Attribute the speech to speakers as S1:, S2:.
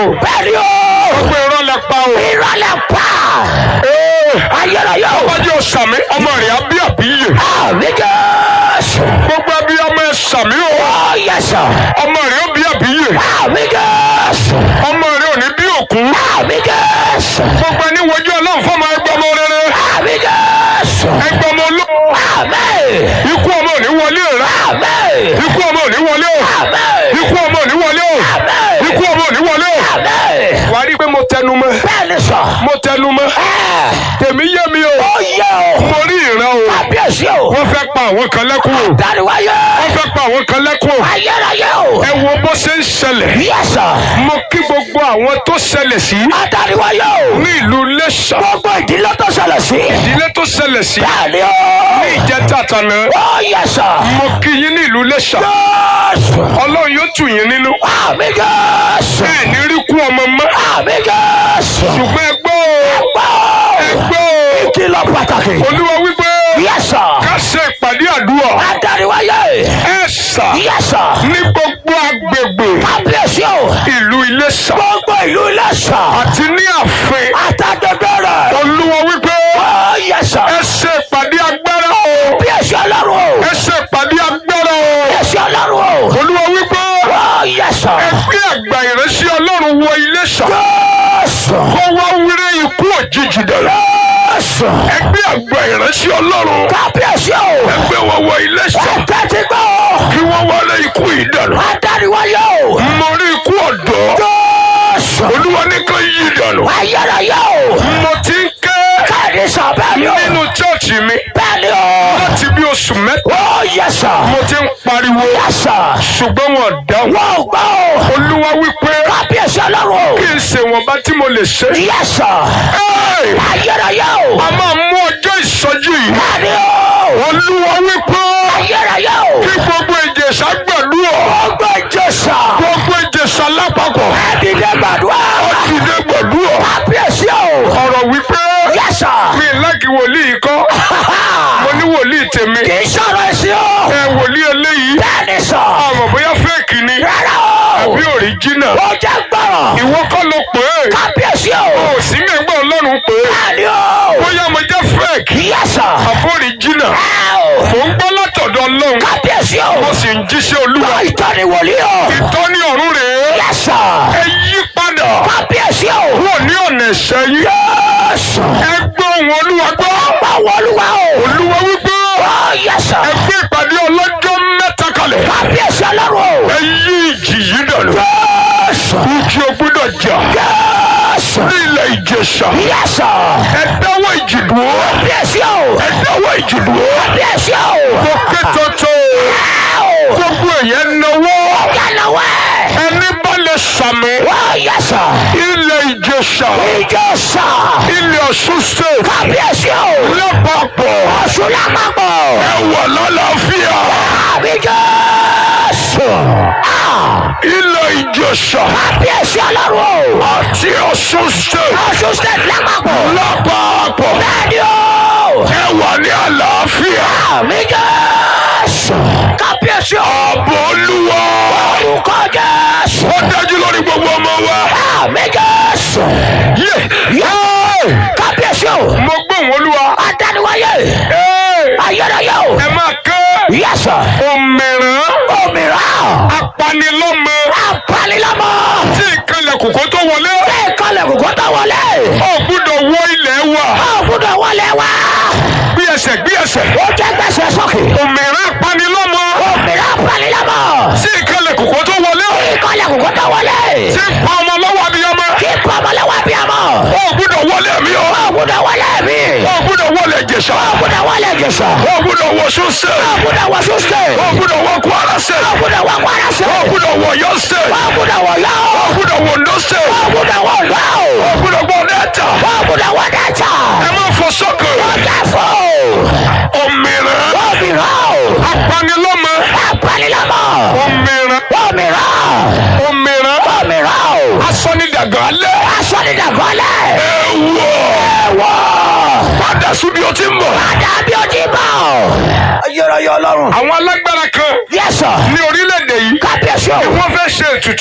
S1: bẹ́ẹ̀ni o.
S2: gbogbo irọ́ lẹ pa o.
S1: ìrọ̀lẹ́ pa.
S2: Ee,
S1: ayérayé o.
S2: ọbàjẹ́ òsàmì ọmọ rẹ̀ á bí àbíyè.
S1: àmì jésù.
S2: gbogbo ẹbí ọmọ ẹ sàmì o.
S1: ó yẹ sọ.
S2: ọmọ rẹ̀ ó bí àbíyè.
S1: àmì jésù.
S2: ọmọ rẹ̀ ò ní bí òkú.
S1: àmì jésù.
S2: gbogbo ẹni wojú ọlọ́run fọmọ ẹgbẹ́ ọmọ rere.
S1: àmì jésù.
S2: ẹgbẹ́ ọmọ olówó.
S1: àmì.
S2: ikú ọmọ ò ní wọlé rẹ.
S1: àmì.
S2: ikú ọmọ ò ní wọlé o.
S1: àmì.
S2: ikú ọmọ ò ní wọlé o.
S1: àmì.
S2: ikú ọmọ ò ní wọlé o.
S1: àmì.
S2: wàá rí i pé mo tẹnu mọ́.
S1: bẹ́ẹ̀ni sọ.
S2: mo tẹnu mọ́.
S1: ẹ̀.
S2: tèmi yé mi o.
S1: ó yẹ o.
S2: mo rí ìran o.
S1: kábíyèsí o.
S2: wọ́n fẹ́ pa àwọn kan lẹ́kún o.
S1: dáríwáyé.
S2: wọ́n fẹ́ pa àwọn kan lẹ́kún o.
S1: ayérayé o.
S2: ẹ wo bó ṣe ń ṣẹlẹ̀.
S1: yẹ sọ.
S2: mo kí gbogbo àwọn tó ṣẹlẹ̀ sí
S1: adáríwáyé o.
S2: ní ìlú Iléṣà.
S1: gbogbo ìdílé tó ṣẹlẹ̀ sí.
S2: ìdílé tó ṣẹlẹ̀ sí
S1: bẹ́ẹ̀ni
S2: ní
S1: o.
S2: ìjẹta àtàná.
S1: ó yẹ sọ.
S2: mo kí yín ní ìlú Iléṣà.
S1: jésù.
S2: ọlọ́run yóò tù yín nínú.
S1: àmì jésù.
S2: ẹ ní rí kú ọmọ mọ́.
S1: àmì jésù.
S2: ṣùgbọ́n ẹ gbọ́ o.
S1: gbọ́.
S2: ẹ gbọ́ o.
S1: ìkìlọ̀ pàtàkì.
S2: olúwa wípé
S1: yẹ sọ.
S2: ká ṣe ìpàdé àdúrà.
S1: adáríwáyé.
S2: ẹ sà
S1: yẹ sọ.
S2: ní gbogbo agbègbè
S1: kábíyèsí o.
S2: ìlú Iléṣà
S1: gbogbo ìlú Iléṣà.
S2: àti ní ààfin.
S1: àtàgbègbè rẹ̀.
S2: olúwa wípé
S1: ó yẹ sọ.
S2: ẹ ṣe ìpàdé agbára o.
S1: kábíyèsí ọlọ́run o.
S2: ẹ ṣe ìpàdé agbára o.
S1: kábíyèsí ọlọ́run o.
S2: olúwa wípé
S1: ó yẹ sọ.
S2: ẹ gbé àgbà ìrẹsì ọlọ́run wọ Iléṣà
S1: jésù.
S2: kó wá wíre ikú òjijì dẹ̀rẹ̀.
S1: jésù.
S2: ẹ gbé àgbà ìrẹsì ọlọ́run
S1: kábíyèsí o.
S2: ẹ gbé wọn wọ Iléṣà
S1: ẹ̀tẹ́ ti gbọ́.
S2: kí wọ́n wọlé ikú ìdànù.
S1: adáríwáyé o.
S2: mo rí ikú ọ̀dọ́
S1: jésù.
S2: olúwa ní kó yí ìdànù.
S1: ayérayé o.
S2: mo ti ń ké
S1: káàdì sọ bẹ́ẹ̀ ni o.
S2: nínú chọ́ọ̀chì mi
S1: bẹ́ẹ̀ ni o.
S2: láti bí oṣù mẹ́ta
S1: ó yẹ sọ.
S2: mo ti ń pariwo
S1: yẹ sọ.
S2: ṣùgbọ́n wọn dáhùn.
S1: wọ́n ò gbọ́ o.
S2: olúwa wípé
S1: kábíyèsí ọlọ́run o.
S2: kí n ṣe wọ̀nba tí mo lè ṣe.
S1: yẹ sọ.
S2: Ẹ́ẹ̀!
S1: ayérayé o.
S2: a máa mú ọjọ́ ìsọjí yìí.
S1: bẹ́ẹ̀ ni o.
S2: olúwa wípé
S1: ayérayé o.
S2: kí gbogbo ìjẹ̀ṣà gbàdúrà
S1: gbogbo ìjọsà.
S2: gbogbo ìjẹ̀ṣà lápapọ̀
S1: ẹ̀dídé gbàdúrà.
S2: ti dé gbàdúrà.
S1: kábíyèsí o.
S2: ọ̀rọ̀ wípé
S1: yẹ sọ.
S2: mi lági wòlíì kọ́ mo ní wòlíì tèmi
S1: kì í sọ̀rọ̀ ẹ̀sìn o.
S2: ẹ wòlíì eléyìí
S1: bẹ́ẹ̀ ni sọ.
S2: àmọ́ bóyá fẹ́ẹ̀kì ni
S1: rárá o.
S2: àbí òríjínà
S1: ó jẹ́ gbọ́rọ̀.
S2: ìwọ kọ́ ló pè é
S1: kábíyèsí o.
S2: o sì mẹ́gbẹ́ ọlọ́run pè é
S1: bẹ́ẹ̀ ni o.
S2: bóyá mo jẹ́ fẹ́ẹ̀kì
S1: yẹ sọ.
S2: àbí òríjínà
S1: ẹ o.
S2: mò ń gbọ́ látọ̀dọ̀ ọlọ́run
S1: kábíyèsí o.
S2: mo sì ń jíṣẹ́ olúwa
S1: ìtọ́ni wòlíì o.
S2: ìtọ́ni ọ̀run rèé
S1: yẹ sọ.
S2: ẹ yí padà
S1: kábíyèsí o.
S2: kúrò ní ọ̀nà ẹ̀ṣẹ̀ yín
S1: yẹ́sù.
S2: ẹ gbọ́ ohùn olúwa gbọ́
S1: báwo olúwa o.
S2: olúwa wípé
S1: ó yẹ sọ.
S2: ẹ gbé ìpàdé ọlọ́jọ́ mẹ́ta kalẹ̀
S1: kábíyèsí ọlọ́run o.
S2: ẹ yí ìjì yìí dànù
S1: yẹ́sù.
S2: ìjì ò gbọ́dọ̀ jà
S1: yẹ́sù.
S2: ní ilẹ̀ ìjẹ̀ṣà
S1: yẹ́sù.
S2: ẹ dáwọ́ ìjì dúró
S1: kábíyèsí o.
S2: ẹ dáwọ́ ìjì dúró
S1: kábíyèsí o.
S2: mo ké tọ́tọ́
S1: ẹ o.
S2: gbogbo èèyàn náwó
S1: yànnà wẹ̀.
S2: ẹni bá lè sàmì
S1: ó yẹ sọ.
S2: ilẹ̀ ìjẹ̀ṣà
S1: ìjọsà.
S2: ilẹ̀ ọ̀ṣun state
S1: kábíyèsí o.
S2: lápapọ̀
S1: ọ̀ṣun lápapọ̀.
S2: ẹ wà lálàáfíà
S1: àbí jésù. Ah,
S2: ilẹ̀ ìjẹ̀ṣà
S1: kábíyèsí ọlọ́run o.
S2: àti ọ̀ṣun state
S1: ọ̀ṣun state lápapọ̀.
S2: lápapọ̀
S1: bẹ́ẹ̀ni o.
S2: ẹ wà ní àlàáfíà
S1: àmì jésù. kábíyèsí o.
S2: ààbò olúwa
S1: orúkọ jésù.
S2: ó dájú lórí gbogbo ọmọ wa.
S1: àmì jésù.
S2: Yé!
S1: yé kábíyèsí o.
S2: mo gbóhùn olúwa.
S1: adániwáyé.
S2: Ẹ́!
S1: ayérayé o.
S2: ẹ máa ké
S1: yẹsọ.
S2: òmìrán
S1: òmíràn.
S2: apanilọ́mọ
S1: apanilámọ.
S2: tí ìkànnì kòkó tó wọlé.
S1: bẹ́ẹ̀ kọ́lẹ̀ kókó tó wọlé.
S2: ó gbúdọ̀ wọ ilẹ̀ wa.
S1: ó gbúdọ̀ wọlé wá.
S2: bí ẹsẹ̀ bí ẹsẹ̀.
S1: ó jẹ́ gbèsè sókè.
S2: òmìrán apanilọ́mọ
S1: òmíràn apanilámọ.
S2: tí ìkànnì kòkó tó wọlé.
S1: bẹ́ẹ̀ kọ́lẹ̀ kókó tó wọlé.
S2: tí ń pa ọmọ lọ́wọ́ abiyamọ.
S1: kí pọ́nmọ́lẹ́wà bí a mọ̀.
S2: ó gbúdọ̀ wọlé mi o.
S1: ó gbúdọ̀ wọlé mi.
S2: ó gbúdọ̀ wọlé Ìjẹ̀ṣà.
S1: ó gbúdọ̀ wọlé jésù.
S2: ó gbúdọ̀ wọ Ọ̀ṣun
S1: ó
S2: state.
S1: gbúdọ̀ wọ sùsùkè.
S2: ó gbúdọ̀ wọ Kwara
S1: ó
S2: state.
S1: gbúdọ̀ wọ kwara sí.
S2: ó gbúdọ̀ wọ Ọ̀yọ́ state.
S1: ó gbúdọ̀ wọ yọ.
S2: ó gbúdọ̀ wọ Ondo state.
S1: ó gbúdọ̀ wọ lọ.
S2: ó gbúdọ̀ wọ Delta.
S1: ó gbúdọ̀ wọ dẹ́tà.
S2: ẹ má fọ sọ́kè.
S1: ó jẹ́ fún.
S2: òmìrán
S1: òmíràn.
S2: apanilọ́mọ.
S1: apanilámọ.
S2: òmìrán
S1: òmíràn.
S2: òmìrán
S1: òmíràn.
S2: asọ́nidàgàn alẹ́.
S1: aṣọ ni dàgọ́lẹ̀.
S2: ẹ̀wọ̀
S1: ẹ̀wọ̀.
S2: padà síbi ó ti ń bọ̀.
S1: padà bí o ti bọ̀. ayérayé ọlọ́run.
S2: àwọn alágbára kan
S1: yẹ́sọ̀.
S2: ní orílẹ̀-èdè yìí
S1: kábíyèsí o.
S2: wọ́n fẹ́ ṣe ètùtù